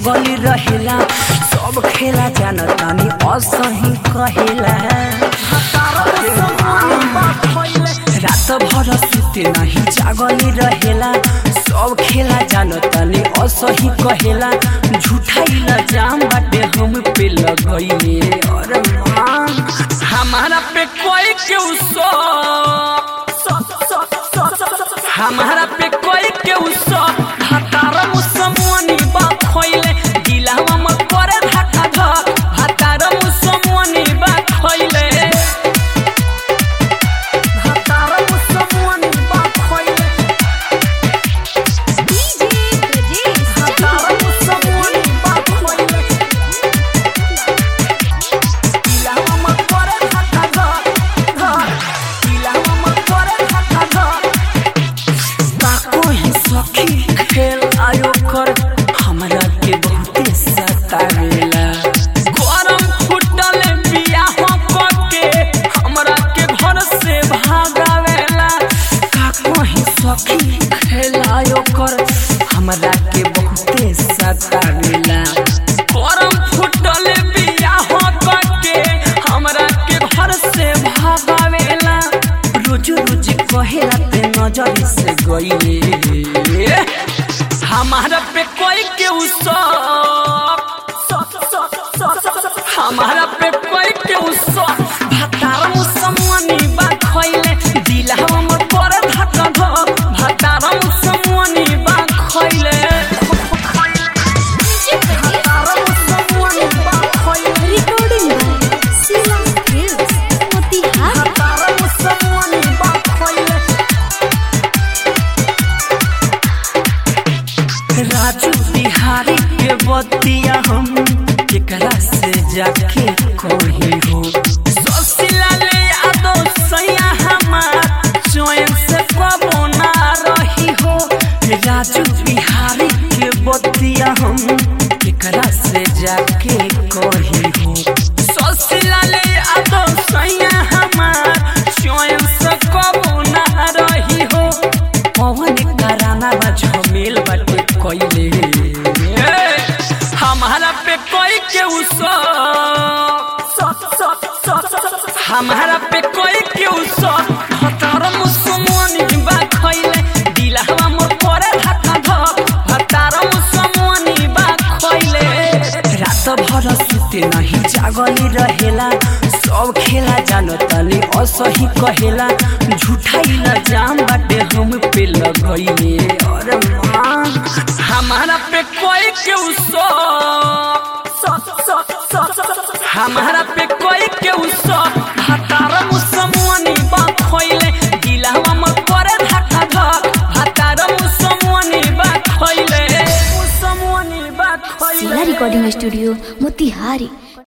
जागली रहेला सब खेला जानतानी असही कहेला रात भर सुते नहीं जागली रहेला सब खेला जानतानी असही कहेला झूठाइला जाम बाटे हम पे लगइले और मान हमारा पे कोई क्यों सो हमारा पे कोई क्यों सो हतार मुसमुनी बा खोइले दिलावा म करे धक्का धक हतार मुसमुनी बा खोइले हतार मुसमुनी बा खोइले डीजे ब्रजेश हतार मुसमुनी बा खोइले दिलावा म करे धक्का धक धक दिलावा म करे धक्का धक ताको ही सखी खेल आयो कर हमरा के बहुते सतावेला गरम फुटल बिया हो के हमरा के घर से भागावेला काको ही सखी खेल आयो कर हमरा के बहुते सतावेला गरम फुटल बिया हो के हमरा के घर से भागावेला रोज रोज कहेला ते नजर से गईले हमारा पे कोई के हमारा पे कोई के भतार मुसमुनी बा खइले दिलहवा में पर धक धक भतार मुसमुनी बा खइले भतार मुसमुनी बा खइले recording by Sheela films Motihari भतार मुसमुनी बा खइले राजू बिहारी के बतिया हम केकरा से जाके कही हो ससिला ले यादो सैया हमार चैन से कबो ना रही हो राजू बिहारी के बतिया हम केकरा से जाके कही हो ससिला ले यादो सैया हमार चैन से कबो ना रही हो पवन कराना बा झमेल बाटे कइले हमारा पे कोई के उसो हमारा पे कोई के उसो हतार मुसमोनी बा खइले दिलहवा मोर करे धक्का धक हतार मुसमोनी बा खइले रात भर सुते नहीं जागली रहेला सब खेला जानतानी असही कहेला झूठाइला जाम बाटे हम पे लगइले और मान हमारा पे कोई क्यों सो हमारा पे कोई क्यों सो हतार मुसमुनी बा खोइले दिलहवा में करे धक्का धक हतार मुसमुनी बा खोइले मुसमुनी बा खोइले शीला रिकॉर्डिंग स्टूडियो मोतिहारी